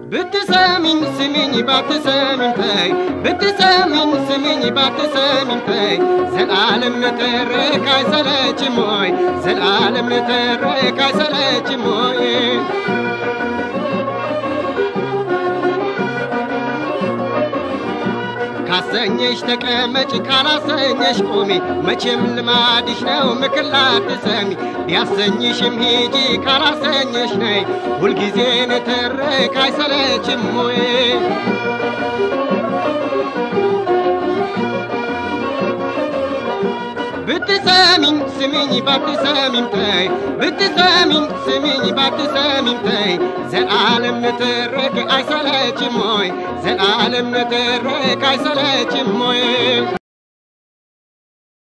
ብትሰሚኝ ስሚኝ ባትሰሚኝ ተይ ብትሰሚኝ ስሚኝ ባትሰሚኝ ተይ ዘላለም ንትርክ አይሰለችም ሆይ ዘላለም ንትርክ አይሰለችም ሆይ ካሰኘሽ ተቀመጭ ካላሰኘሽ ቁሚ መቼም ልማድሽ ነው ምክር ላትሰሚ ቢያሰኝሽም ሂጂ ካላሰኘሽ ነይ ሁልጊዜ ንትርክ አይሰለችም ወይ ብትሰሚኝ ስሚኝ ባትሰሚኝ ተይ ብትሰሚኝ ስሚኝ ባትሰሚኝ ተይ ዘላለም ንትርክ አይሰለችም ሆይ ዘላለም ንትርክ አይሰለችም ሆይ